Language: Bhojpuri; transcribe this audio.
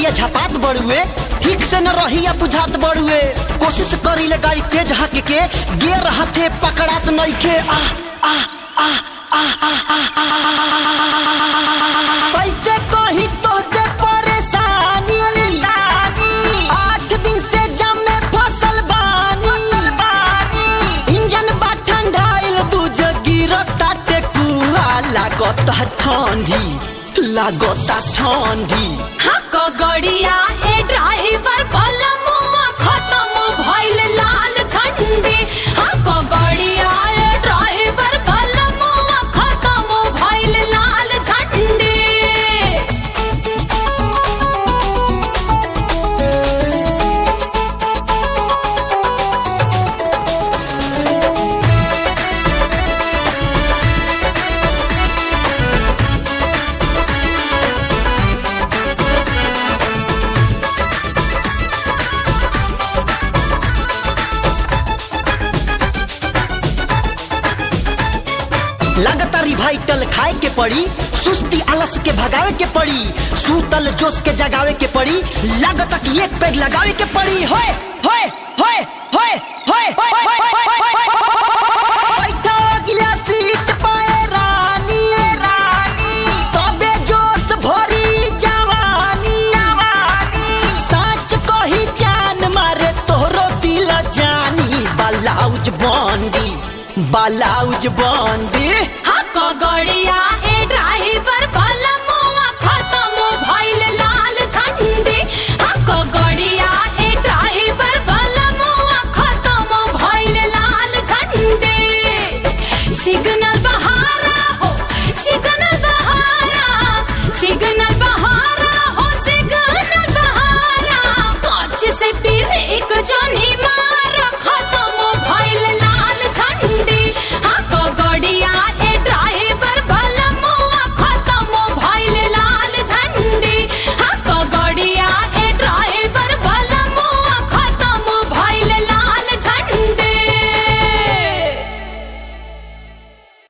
गड़िया झपात बड़ुए ठीक से न रही या बुझात बड़ुए कोशिश करी ले गाड़ी तेज हक के गियर हाथे पकड़ात नइखे आ आ आ आ आ आ कैसे कही तो से परेशानी आठ दिन से जम में फसल बानी इंजन बा ठंडाइल दूज गिरता टेकुआ लागत ठंडी लागत ठंडी हक गड़िया ए ड्राइवर बलमुआ खत्म भइल लाल झंडी हक गड़िया ए ड्राइवर बलमुआ खत्म भइल लाल झंडी लगातार रिवाइटल खाए के पड़ी सुस्ती आलस के भगावे के पड़ी सूतल जोश के जगावे के पड़ी लागत कि एक पैग लगावे के पड़ी होए होए होए होए होए होए, होए, होए, होए, होए। बैठो अगला सीट पे रानी तबे जोश भरी जवानी सच कही जान मारे तोहरो दिल जानी बालाउज बंदी बालाउज बंदी हक गड़िया ए ड्राइवर बलमुआ खत्म भइल लाल झंडी हक गड़िया